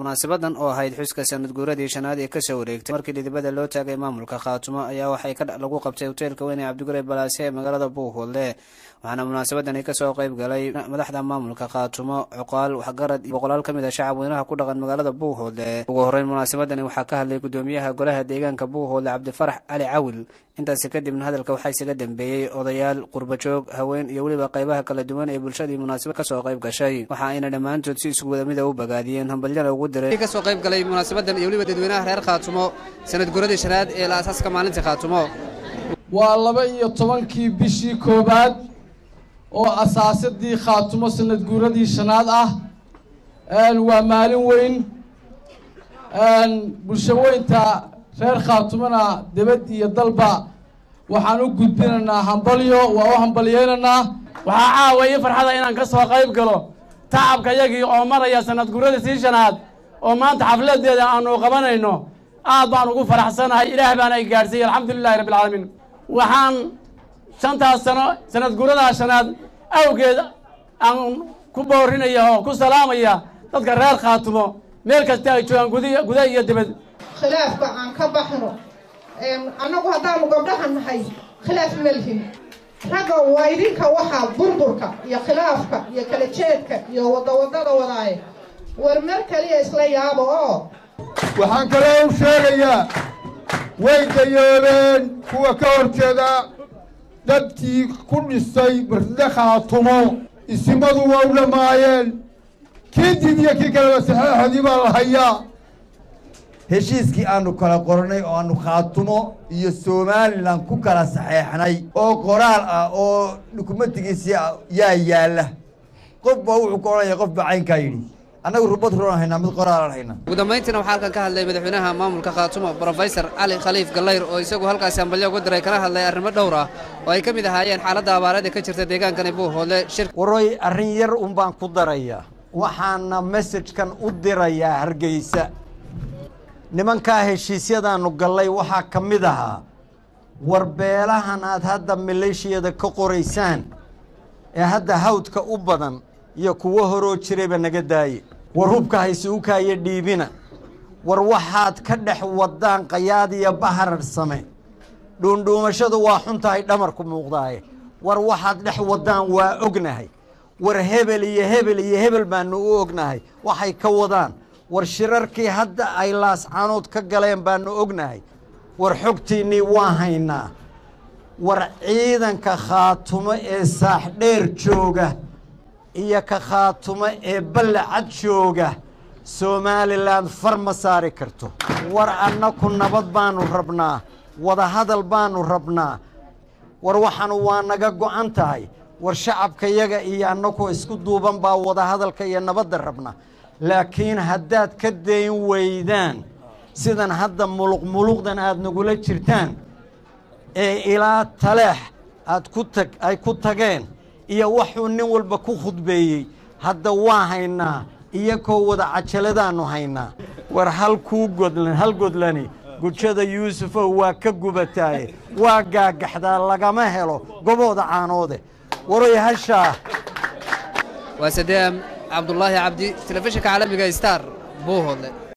munaasabadan oo ahayd xuska sanad guuradii shanaad ee kasoo wareegtay markii dhidibada loo taagay maamulka khaatumo ayaa waxay lagu qabtay hoteelka weyn ee cabdigure balaase ee magaalada buuhoodle waxaana munaasabadani kasoo qeyb galay madaxda maamulka khaatumo cuqaal waxgarad iyo boqolaal ka mid a shacab weynaha ku dhaqan magaalada buuhoodle ugu horeyn munaasabadani waxaa ka hadlay gudoomiyaha golaha deegaanka buuhoodle cabdifarax cali cawil intaasi kadibna hadalka waxaa isaga dambeeyey odayaal qurbajoog haween iyo weliba qeybaha kala duwan ee bulshadii munaasabad kasoo qayb gashay waxa ayna dhammaantood si isku wada mida u bagaadiyeen hambalyana ugu diray kasoo qayb galay munaasabadan iyo weliba dadweynaha reer khaatumo sanad guradii shanaad ee la asaaska maalinta khaatumo waa laba iyo tobankii bishii koowaad oo asaasadii khaatumo sanad guuradii shanaad ah waa maalin weyn bulshaweynta reer khaatumona debad iyo dalba waxaan u gudbinaynaa hambalyo waa u hambalyeynaynaa waxaa caawa ii farxada inaan ka soo qayb galo tacabka yagii oo maraya sanad guuradii sii shanaad oo maanta xafladeeda aanu qabanayno aad baan ugu faraxsanahay ilaah baana i gaadhsiiyey alxamdulilahi rabbi alcaalamiin waxaan shantaas sano sanad guuradaa shanaad awgeed aan ku boorinaya oo ku salaamaya dadka reer khaatumo meel kasta ay joogaan gud guda iyo dibad khilaafka aan ka baxno annagu haddaanu gabdhaha nahay khilaaf melhin ragga waa idinka waxaa burburka iyo khilaafka iyo kala jeedka iyo wadawadada wadaaye war mar kaliya isla yaabo oo waxaan kaloo u sheegayaa way gayoobeen kuwa ka horjeeda dadkii ku dhisay barde khaatumo isimadu waa u dhammaayeen kii did iyo kii kaleba saxeexadii baa la hayaa heshiiskii aanu kala qornay oo aanu khaatumo iyo somalilan ku kala saxeexnay oo qoraal ah oo dukumentigiisii yaa yaalla qof baa wuxuu ka odhanaya qof baa caynkaa yidhi annagu rubad ruran haynaa mid qoraalan haynaa ugu dambayntiina waxaa halkan ka hadlay madaxweynaha maamulka khaatumo brofesor cali khaliif gallayr oo isagu halkaasi hambalyo uga diray kana hadlay arrimo dhowr ah oo ay ka mid ahaayeen xaaladda abaarada ka jirta deegaankani buuhoodle shir waroy arrin yar un baan ku darayaa waxaana mesajkan u dirayaa hargeysa nimankaa heshiisyadaannu gallay waxaa ka mid ahaa warbeelahan aad hadda maleeshiyada ka qoraysaan ee hadda hawdka u badan iyo kuwo horoo jirayba naga daaye war hubka haysuukaayo dhiibina war waxaad ka dhex wadaan qayaad iyo baharar same dhuundhuumashadu waa xuntahay dhamarku muuqdaaye war waxaad dhex wadaan waa ognahay war hebel iyo hebel iyo hebel baanu u ognahay waxay ka wadaan war shirarkii hadda ay laascaanood ka galeen baanu ognahay war xogtiinnii waa haynaa war ciidanka khaatumo ee saaxdheer jooga iyo ka khaatumo ee ballacad jooga somalilan far ma saari karto war annaku nabad baanu rabnaa wadahadal baanu rabnaa war waxaanu waa naga go'an tahay war shacabkayaga iyo annaku isku duuban baa wadahadalka iyo nabadda rabna laakiin haddaad ka dayn weydaan sidan hadda muluq muluqdan aad nagula jirtaan ee ilaa taleex aad ku tag ay ku tageen iyo waxuu nin walba ku khudbeeyey hadda waa haynaa iyakoo wada cajaladaannu haynaa war hal kuu godlan hal godlani gujada yuusufow waa ka gubataaye waa gaagaxdaa lagama helo gobooda caanoode waroy hashaa waa sadeam cabdulaahi cabdi telefishinka caalamiga star buuhoodle